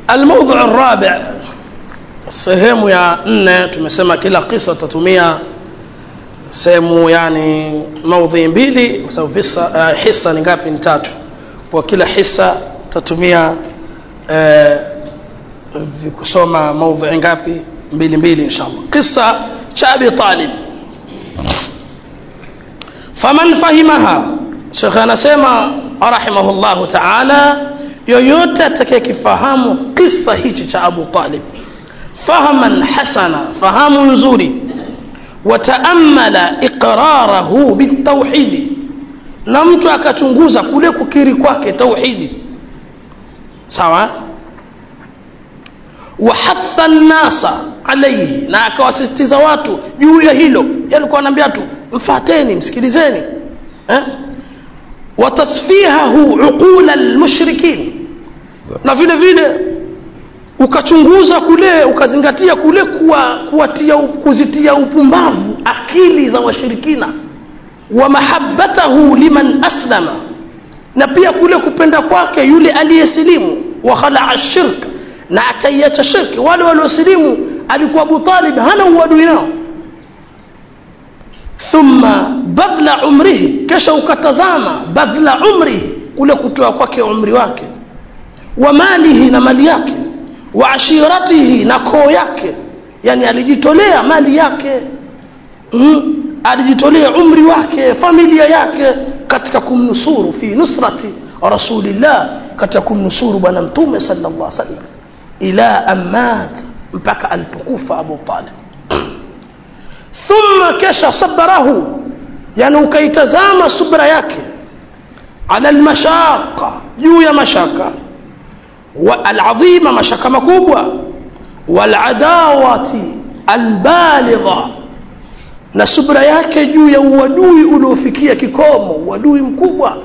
الموضع الرابع sehemu ya nne tumesema kila kisa tutatumia sehemu yani maudhi mbili kwa sababu visa uh, hisa ni ngapi ni tatu kwa kila hisa tutatumia uh, kusoma maudhi ngapi mbili mbili inshallah kisa cha abi talib faman fahimaha shekhe anasema rahimahullahu taala yoyote atakayekifahamu kisa hichi cha abu talib fahaman hasana fahamu nzuri wataamala iqrarahu bitauhidi na mtu akachunguza kule kukiri kwake tauhidi sawa wahatha nnasa alaihi na akawasisitiza watu juu ya hilo yalikuwa anaambia tu mfateni msikilizeni eh? watasfihahu uqula lmushrikin na vile vile ukachunguza kule ukazingatia kule kuwa, kuwatia, kuzitia upumbavu akili za washirikina wa mahabbatahu liman aslama na pia kule kupenda kwake yule aliyesilimu wa khalaa shirk na akaiacha shirki wale waliosilimu alikuwa abu talib hana uadui nao thumma badla umrihi kisha ukatazama badla umrihi kule kutoa kwake umri wake wa malihi na mali yake wa ashiratihi na koo yake yani alijitolea mali yake mm, alijitolea umri wake familia yake katika kumnusuru fi nusrati rasulillah katika kumnusuru bwana mtume sallallahu alaihi wasallam ila amat mpaka alipokufa abu talib thumma kesha sabarahu yani ukaitazama subra yake ala almashaqa juu ya mashaka العظيمة مشاكة مكوبة والعداوة البالغة na subra yake juu ya uadui uliofikia kikomo uadui mkubwa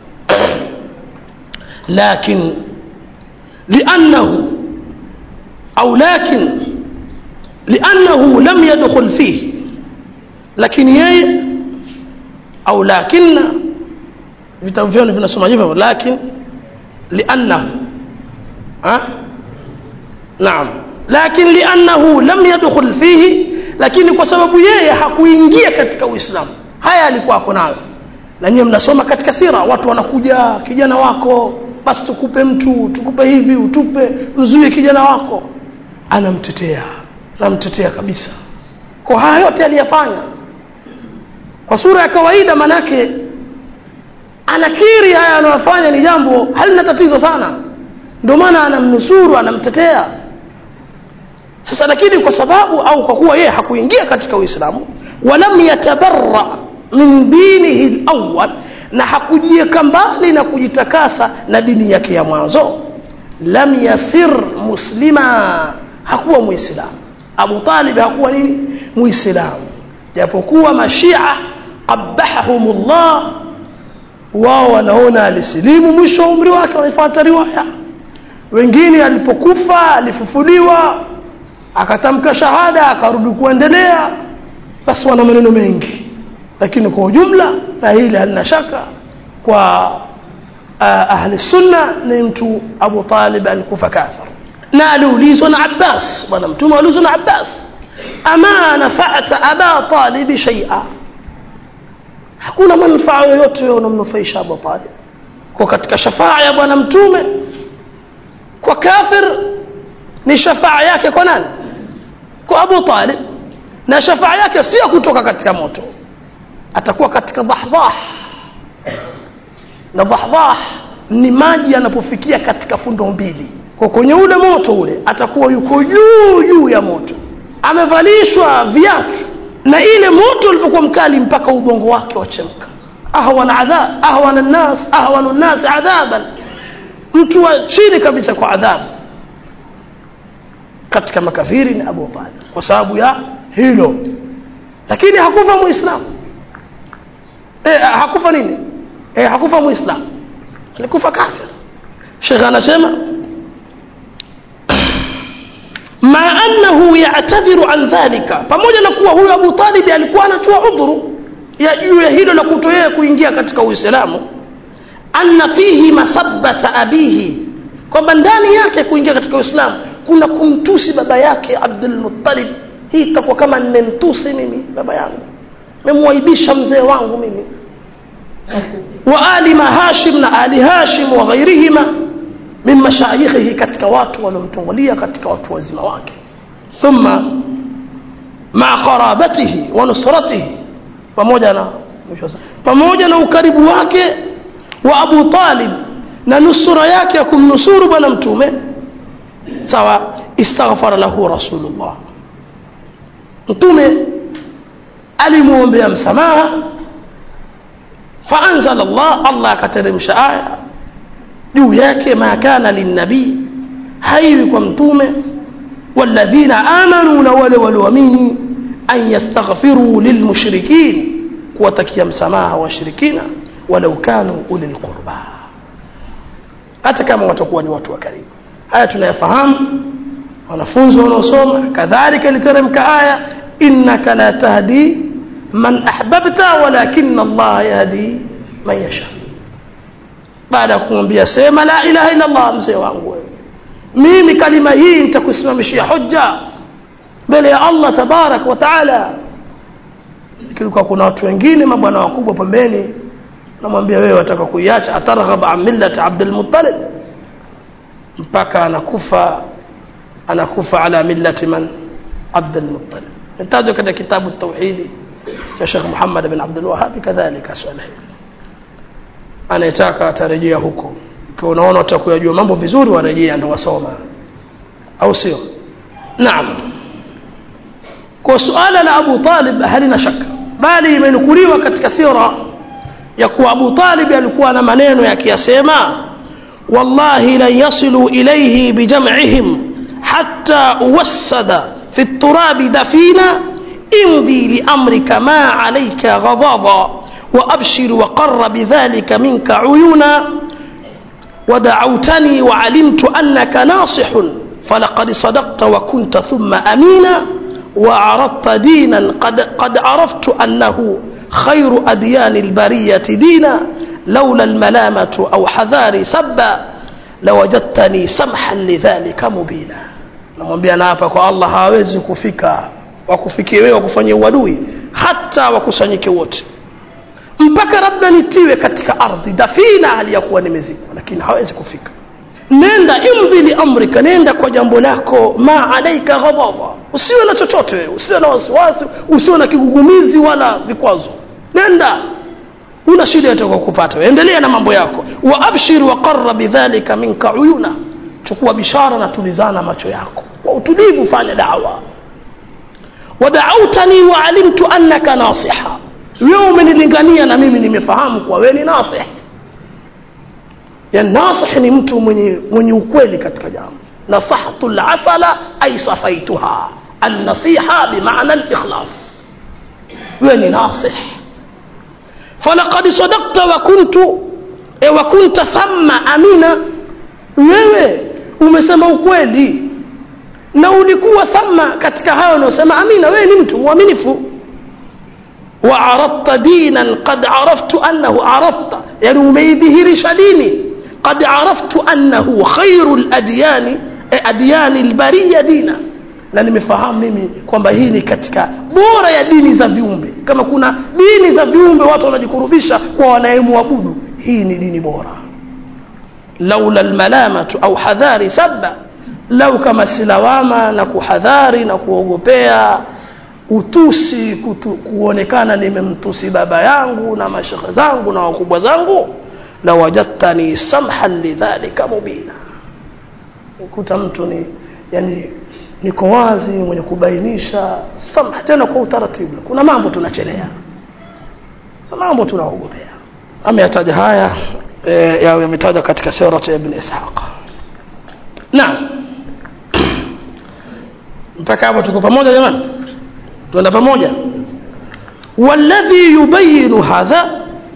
lakin liannahu au lakin liannahu lam yadkhul fihi lakini yeye au lakinna vitabu vyao vinasoma hivyo lakin liannahu ها؟ نعم لكن لأنه لم يدخل فيه lakini kwa sababu yeye hakuingia katika uislamu haya alikuwa ako nayo na nyie mnasoma katika sira watu wanakuja kijana wako basi tukupe mtu tukupe hivi utupe mzuie kijana wako anamtetea anamtetea kabisa kwa haya yote aliyafanya kwa sura ya kawaida manake anakiri haya anayofanya ni jambo halina tatizo sana ndio maana anamnusuru anamtetea sasa lakini kwa sababu au kwa kuwa yeye hakuingia katika uislamu walam yatabarra min dinihi lawal na hakujiweka mbali na kujitakasa na dini yake ya mwanzo lam yasir muslima hakuwa muislamu abu talib hakuwa nini muislamu japokuwa mashia qabahahum llah wao wanaona alisilimu mwisho wa umri wake wanaifuata riwaya wengine alipokufa alifufuliwa akatamka shahada akarudi kuendelea basi wana maneno mengi lakini kwa ujumla na hili halina shaka kwa uh, ahli sunna ni mtu abu talib alikufa kafir na aliulizwa na abbas bwana mtume aliulizwa na abbas ama nafata aba talibi shaia hakuna manufaa yoyote unamnufaisha abu talib kwa katika shafaa ya bwana mtume kwa kafir ni shafaa yake kwa nani kwa abu talib na shafaa yake sio kutoka katika moto atakuwa katika dhahdhah na dhahdhah ni maji yanapofikia katika fundo mbili kwa kwenye ule moto ule atakuwa yuko juu juu ya moto amevalishwa viatu na ile moto ulivyokuwa mkali mpaka ubongo wake wachemka ahwana adhab ahwana nnas ahwanu nnas adhaban mtu wa chini kabisa kwa adhabu katika makafiri ni abu talib kwa sababu ya hilo lakini hakufa muislamu e, hakufa nini e, hakufa muislamu alikufa kafir shekhe anasema ma annahu yatadhiru an dhalika pamoja na kuwa huyo abu talibi alikuwa anatoa udhuru ya juu ya hilo la kutoyea kuingia katika uislamu anna fihi masabbata abihi kwamba ndani yake kuingia katika uislamu kuna kumtusi baba yake abdul muttalib hii itakuwa kama nimemtusi mimi baba yangu memwaibisha mzee wangu mimi wa ali mahashim na ali hashim wa ghairihima min mashayikhihi katika watu waliomtungulia katika watu wazima wake thumma maa qarabatihi wa nusratihi pamoja na pamoja na ukaribu wake wa abu talib na nusura yake ya kumnusuru bwana mtume sawa istaghfara lahu rasulullah mtume alimwombea msamaha faanzala llah allah akateremsha aya juu yake ma kana linnabii haiwi kwa mtume walladhina amanu na wale walioamini an yastaghfiruu lilmushrikin kuwatakia msamaha washirikina walau kanu uli lqurba hata kama watakuwa ni watu wa karibu haya tunayafahamu wanafunzi wanaosoma kadhalika iliteremka aya innaka la tahdi man ahbabta walakina allaha yahdi man yasha baada ya kumwambia sema la ilaha illa allah mzee wangu wewe mimi kalima hii nitakusimamishia hoja mbele ya allah tabarak wa taala kilikuwa kuna watu wengine mabwana wakubwa pembeni namwambia wewe wataka kuiacha atarghab an millati abdulmuttalib mpaka anakufa anakufa ala millati man abdulmuttalib intajwa katika kitabu tauhidi cha shekh muhammad bin abdulwahabi kadhalika swala hili anayetaka atarejea huko ikiwa unaona utakuyajua mambo vizuri warejea ndo wasoma au sio naam kwa suala la abu talib halina shaka bali imenukuliwa katika sira ya kuwa abu talib alikuwa na maneno yakiyasema wallahi lan yasilu ilaihi bijamcihim hatta uwassada fi turabi dafina imdi liamrika ma alaika ghadada وأبشر وقر بذلك منك عيونا ودعوتني وعلمت أنك ناصح فلقد صدقت وكنت ثم أمينا وعرضت دينا قد, قد عرفت أنه خير أديان البرية دينا لولا الملامة أو حذار سبا لوجدتني سمحا لذلك مبينا namwambia naapa kwa allah hawezi kufika wakufikie wewe wakufanyia uadui hata wakusanyike wote mpaka labda nitiwe katika ardhi dafina hali ya kuwa nimezikwa lakini hawezi kufika nenda imdhi liamrika nenda kwa jambo lako ma alaika ghadaba usiwe na chochote usiwe na wasiwasi usiwe na kigugumizi wala vikwazo nenda una shida yote kwa kupata endelea na mambo yako wa abshir wa qarra bidhalika minka uyuna chukua bishara na tulizana macho yako kwa utulivu fanya dawa wadautani wa alimtu annaka nasiha wewe umenilingania na mimi nimefahamu kuwa wewe ni nasih ya nasih ni mtu mwenye, mwenye ukweli katika jambo nasahtu lasala ay safaituha annasiha bimaana likhlas wewe ni nasih falaqad sadakta wa kuntu e wa kunta thamma amina wewe umesema ukweli na ulikuwa thamma katika hayo unaosema amina wewe ni mtu mwaminifu وعرضت دينا قد عرفت أنه عرضت يعني ميذهر شديني قد عرفت أنه خير الأديان أديان البرية دينا na nimefahamu mimi kwamba hii ni katika bora ya dini za viumbe kama kuna dini za viumbe watu wanajikurubisha kwa wanayemwabudu hii ni dini bora laula lmalamatu au hadhari saba lau kama silawama na kuhadhari na kuogopea utusi kutu, kuonekana nimemtusi baba yangu na mashekhe zangu na wakubwa zangu la wajadtani samhan lidhalika mubina kuta mtu ni yani niko wazi mwenye kubainisha samha tena kwa utaratibu kuna mambo tunachelea mambo tunaogopea ameyataja haya e, yawe yametaja katika sirat ya ibn ishaq naam mpaka hapo tuko pamoja jamani tuenda pamoja walladhi yubayinu hadha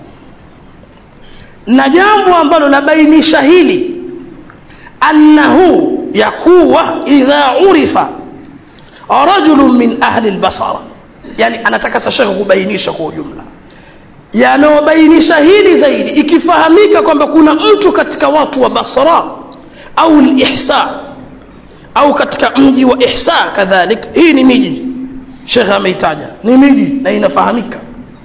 na jambo ambalo labainisha hili annahu yakuwa idha urifa rajulun min ahli lbasara yani anataka sashekhe kubainisha kwa ujumla yanayobainisha hili zaidi ikifahamika kwamba kuna mtu katika watu wa basra au lihsa au katika mji wa ihsa kadhalik hii ni miji shekhe ameitaja ni miji na inafahamika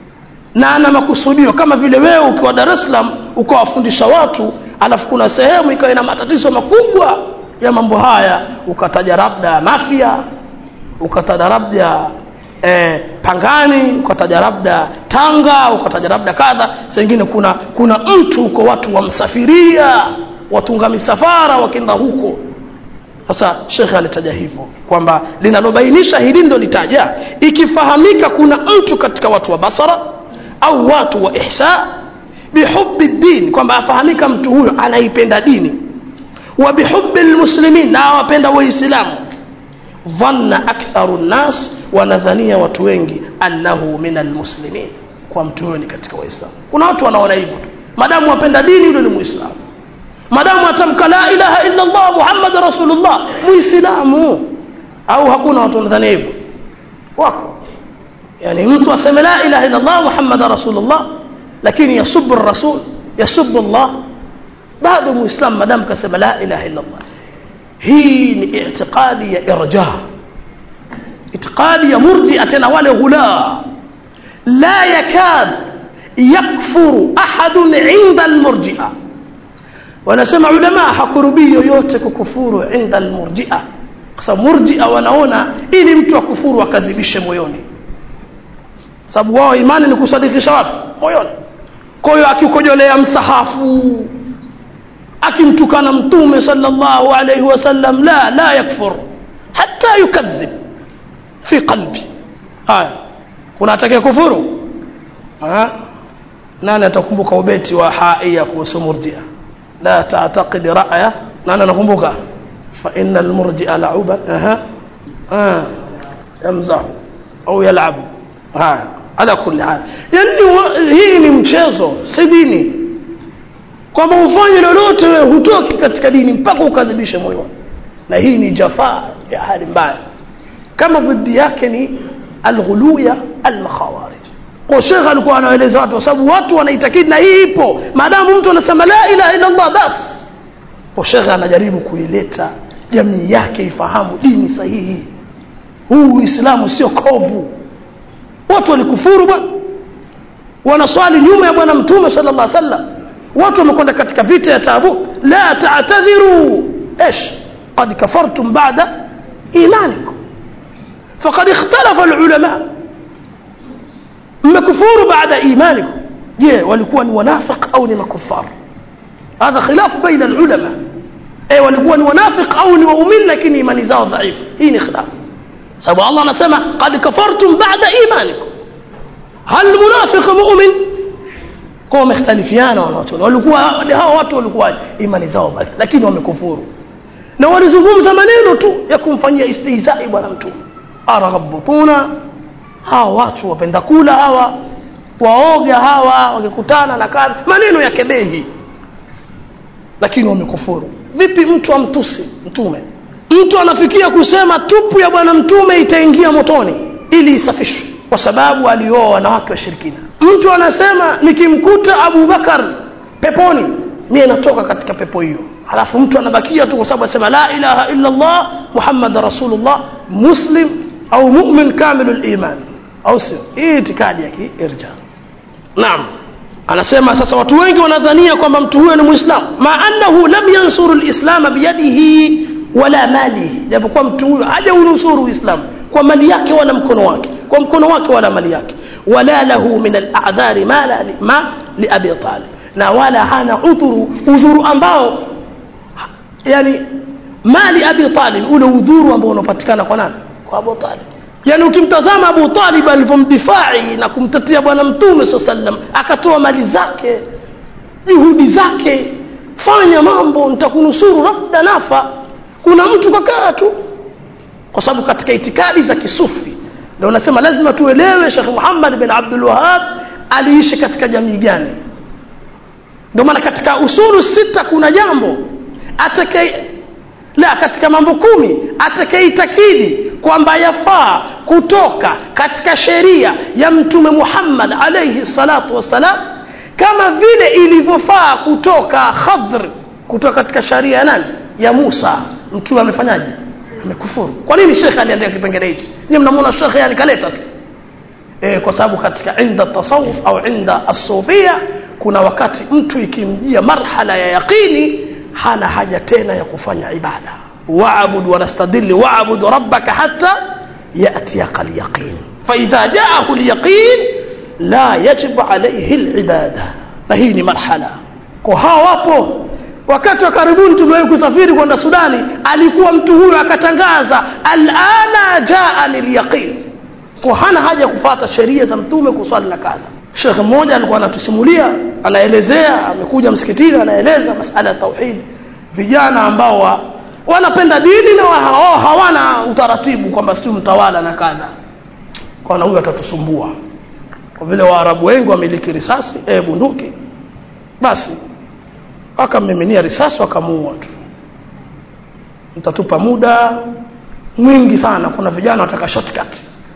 na ana makusudio kama vile wewe ukiwa dar es salaam ukawafundisha watu alafu kuna sehemu ikawa ina matatizo makubwa ya mambo haya ukataja labda mafia ukataja labda eh, pangani ukataja labda tanga ukataja labda kadha sengine kuna kuna mtu huko watu wamsafiria watunga misafara wakenda huko sasa shekhe alitaja hivyo kwamba linalobainisha hili ndo litaja ikifahamika kuna mtu katika watu wa basara au watu wa ihsa bihubi din kwamba afahamika mtu huyo anaipenda dini wa bihubi lmuslimin na awapenda waislamu dhanna aktharu nnas wanadhania watu wengi annahu min almuslimin kwa mtu huyo ni katika waislamu kuna watu wanaona hivyo tu madamu wapenda dini yule ni muislamu madamu atamka la ilaha illa allah muhammad rasulullah muislamu au hakuna watu wanadhania hivyo wako yani mtu aseme la ilaha illa allah muhammad rasulullah lakini yasubu rasul yasubu allah bado muislam madamu kasema la ilaha illa allah hii ni itiqadi ya irja itiqadi ya murjia tena wale hula la yakad yakfuru ahadun inda almurjia wanasema ulama hakurubii yoyote kukufuru inda almurjia kwa sababu murjia wanaona ili mtu akufuru akadhibishe moyoni sababu wao imani ni kusadikisha wapi moyoni kwa hiyo akikojolea msahafu akimtukana mtume sallallahu alayhi wasallam la la yakfur hata yukadhib fi qalbi haya kuna atakaye kufuru ha? nani atakumbuka ubeti wa haia kuhusu murjia la taataqid ra'ya nani anakumbuka fa inna almurjia la'uba aha ah yamzahu au yal'abu haya ala kulli hal yani hii ni mchezo si dini kwamba ufanye lolote wewe hutoki katika dini mpaka ukadhibishe moyo na hii ni jafaa ya hali mbaya kama dhidi yake ni alghuluya almakhawarij kwa shekhe alikuwa anaeleza watu kwa sababu watu wanaitakidi na hii ipo maadamu mtu anasema la ilaha illa allah bas kwa shekhe anajaribu kuileta jamii yake ifahamu dini sahihi huu uislamu sio kovu watu walikufuru bwana wanaswali nyuma ya bwana mtume sallallahu alaihi wasallam watu wamekwenda katika vita ya tabuk la ta'tadhiru ايش قد كفرتم بعد ايمانكم فقد اختلف العلماء mmekufuru baada imanikum je walikuwa ni wanafiq au ni makufar hadha khilaf baina alulama eh walikuwa ni wanafiq au ni waumini lakini imani zao dhaifu hii ni khilaf sababu Allah anasema qad kafartum baada imanikum hal munafiq mu'min kwa wamekhtalifiana wanawachuoni walikuwa hao watu walikuwa imani zao dhaifu lakini wamekufuru na walizungumza maneno tu ya kumfanyia istihzai bwana mtume araghabutuna hawa watu wapenda kula hawa waoga hawa wakikutana na kadha maneno ya kebehi lakini wamekufuru vipi mtu amtusi mtume mtu anafikia kusema tupu ya bwana mtume itaingia motoni ili isafishwe kwa sababu alioa wanawake washirikina mtu anasema nikimkuta abubakar peponi mie natoka katika pepo hiyo halafu mtu anabakia tu kwa sababu asema la ilaha illa allah muhammad rasulullah muslim au mu'min kamilu liman au sio hii itikadi ya kiirja naam anasema sasa watu wengi wanadhania kwamba mtu huyo ni muislamu ma annahu lam yansuru lislama biyadihi wala malihi japokuwa mtu huyo hajaunusuru uislamu kwa mali yake wala mkono wake kwa mkono wake wala mali yake wala lahu min aladhari ma, la, ma liabi talib na wala hana udhuru udhuru ambao yani mali abi talib ule udhuru ambao unapatikana kwa nani kwa abu talib yani ukimtazama abu talib alivyomdifai na kumtetea bwana mtume saa sallam akatoa mali zake juhudi zake fanya mambo nitakunusuru labda nafa kuna mtu kakaa tu kwa sababu katika itikadi za kisufi ndio unasema lazima tuelewe shekh muhammad bin abdul wahab aliishi katika jamii gani ndio maana katika usulu sita kuna jambo atakaye la katika mambo kumi atakayeitakidi kwamba yafaa kutoka katika sheria ya mtume muhammad alaihi salatu wassalam kama vile ilivyofaa kutoka khadr kutoka katika sharia ya nani ya Musa mtume amefanyaje amekufuru kwa nini shekhe aliandika kipengele hichi nyinyi mnamuona shekhe yani kaleta tu e, kwa sababu katika inda tasawuf au inda asufia kuna wakati mtu ikimjia marhala ya yaqini hana haja tena ya kufanya ibada waabud wanastadili waabud rabbaka hatta yatiyaka lyaqin faidha jaahu lyaqin la yajibu alaihi libada na hii ni marhala kwa hawa wapo wakati wa karibuni tuliwahi kusafiri kwenda sudani alikuwa mtu huyo akatangaza alana jaani lyaqin kwa hana haja ya kufata sheria za mtume kuswali na kadha shekhe mmoja alikuwa anatusimulia anaelezea amekuja msikitini anaeleza masala ya tauhidi vijana ambao wa, wanapenda dini na wao hawana utaratibu kwamba si mtawala na kadha kwana huyu atatusumbua kwa vile waarabu wengi wamiliki risasi e, bunduki basi wakammiminia risasi wakamuua tu mtatupa muda mwingi sana kuna vijana wataka shortcut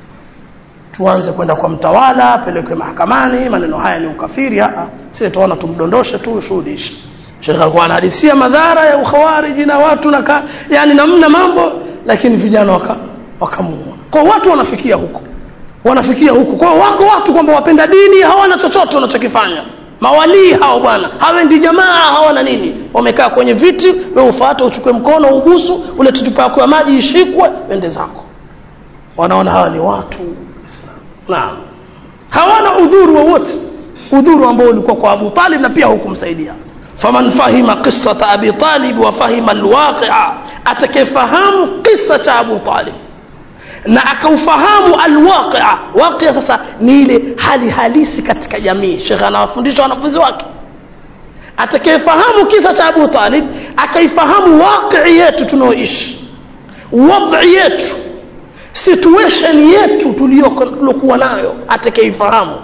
tuanze kwenda kwa mtawala pelekwe mahakamani maneno haya ni ukafiri sisi tuona tumdondoshe tu shuhudishe Sheikh alikuwa anahadisia madhara ya ukhawariji na watu na ka, yani namna mambo lakini vijana waka wakamuua kwa watu wanafikia huko wanafikia huko kwa wako watu kwamba wapenda dini hawana chochote wanachokifanya mawalii hao bwana hawendi jamaa hawana nini wamekaa kwenye viti wewe ufuate uchukue mkono ubusu ule tutupa yako ya maji ishikwe ende zako wanaona hawa ni watu naam hawana udhuru wowote udhuru ambao ulikuwa kwa Abu Talib na pia hukumsaidia faman fahima qissata Abi Talib wa fahima alwaqi'a atakayefahamu kisa cha Abu Talib na akaufahamu alwaqia waqia sasa ni ile hali halisi katika jamii shekhe anawafundisha wanafunzi wake atakayefahamu kisa cha Abu Talib akaifahamu waqi yetu tunaoishi wadhi yetu situation yetu tuliyokuwa nayo atakayeifahamu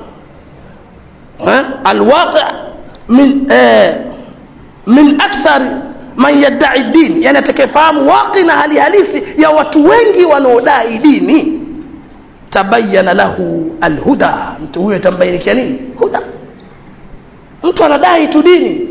alwaqi min eh, min akthar man yadai din yani atakayefahamu waqi na hali halisi ya watu wengi wanaodai dini tabayana lahu alhuda mtu huyo itambainikia nini huda mtu anadai tu dini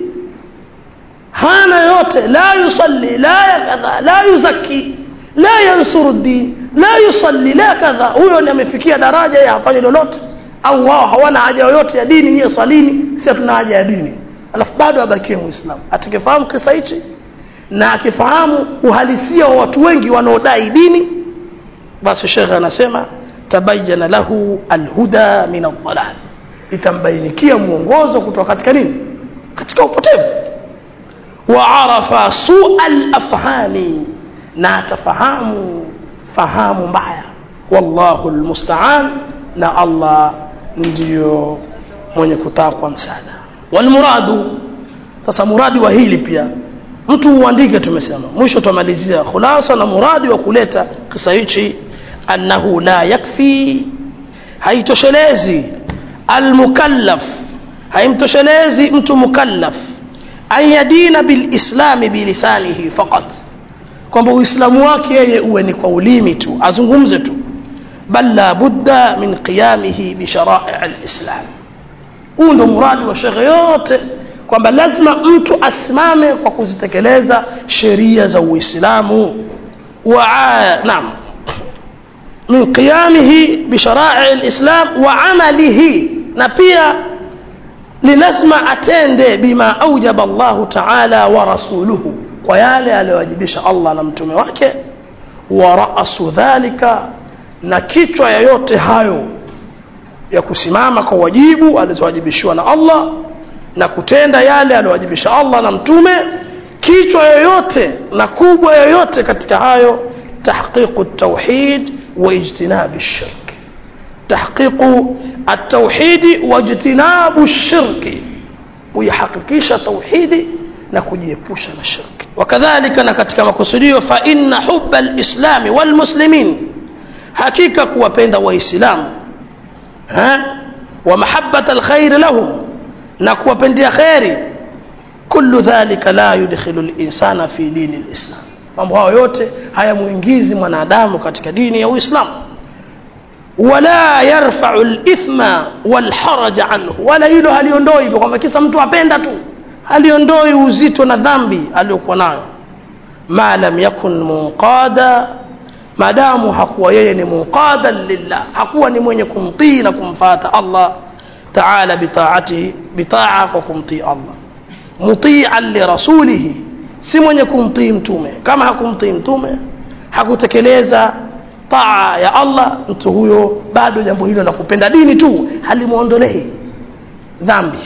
hana yote la yusalli la yakadha la yuzaki la yansuru din la yusalli la kadha huyo ni amefikia daraja ya hafanyi lolote au wao hawana haja yoyote ya dini nyie swalini si hatuna haja ya dini alafu bado abakie muislamu atakayefahamu kisa hichi na akifahamu uhalisia wa watu wengi wanaodai dini basi shekhe anasema tabayana lahu alhuda min aldalal itambainikia mwongozo kutoka katika nini katika upotevu wa arafa sua lafhami na atafahamu fahamu mbaya wallahu lmustaan na allah ndiyo mwenye kutakwa msaada walmuradu sasa muradi wa hili pia mtu uandike tumesema mwisho tumalizia khulasa na muradi wa kuleta kisa hichi annahu la yakfi haitoshelezi almukallaf haimtoshelezi mtu mukallaf an yadina bilislami bilisanihi faqat kwamba uislamu wake yeye uwe ni kwa ulimi tu azungumze tu bal la budda min qiyamihi bisharai alislam huu ndo muradi wa shekhe yote kwamba lazima mtu asimame kwa kuzitekeleza sheria za uislamu wa naam min qiyamihi bisharai alislam wa amalihi na pia ni lazima atende bima aujaba Allahu taala wa rasuluhu kwa yale aliyowajibisha Allah na mtume wake wa ra'su dhalika na kichwa ya yote hayo ya kusimama kwa wajibu alizowajibishiwa na Allah na kutenda yale aliyowajibisha Allah na mtume kichwa yoyote na kubwa yoyote katika hayo tahqiqu at-tauhid wa ijtinab ash-shirk tahqiqu at-tauhid wa ijtinab ash-shirk kuyahakikisha tauhidi na kujiepusha na shirki wakadhalika na katika makusudio fa inna hubba al-islam wal muslimin hakika kuwapenda waislamu wa mahabbata alkhair lahum na kuwapendea khairi kullu dhalika la yudkhilu linsana fi dini lislam mambo hayo yote hayamuingizi mwanadamu katika dini ya uislamu wala yarfau lithma walharaja anhu wala hilo haliondoi hivyo kwamba kisa mtu apenda tu haliondoi uzito na dhambi aliyokuwa nayo ma lam yakun munqada maadamu hakuwa yeye ni munqadan lillah hakuwa ni mwenye kumtii na kumfata allah taala bitaatihi bitaa kwa kumtii allah mutian lirasulihi si mwenye kumtii mtume kama hakumtii mtume hakutekeleza taa ya allah mtu huyo bado jambo hilo la kupenda dini tu halimwondolei dhambi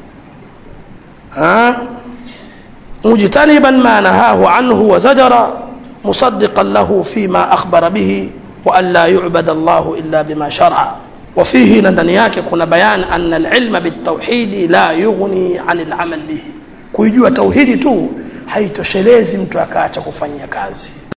mujtaniban ma nahahu anhu wa zajara musaddiqan lahu fima akhbara bihi wa an la yu'bada Allahu illa bima shar'a wa fihi na ndani yake kuna bayan anna al-ilma bit-tauhid la yughni 'an al-amal bihi kuijua tauhidi tu haitoshelezi mtu akaacha kufanyia kazi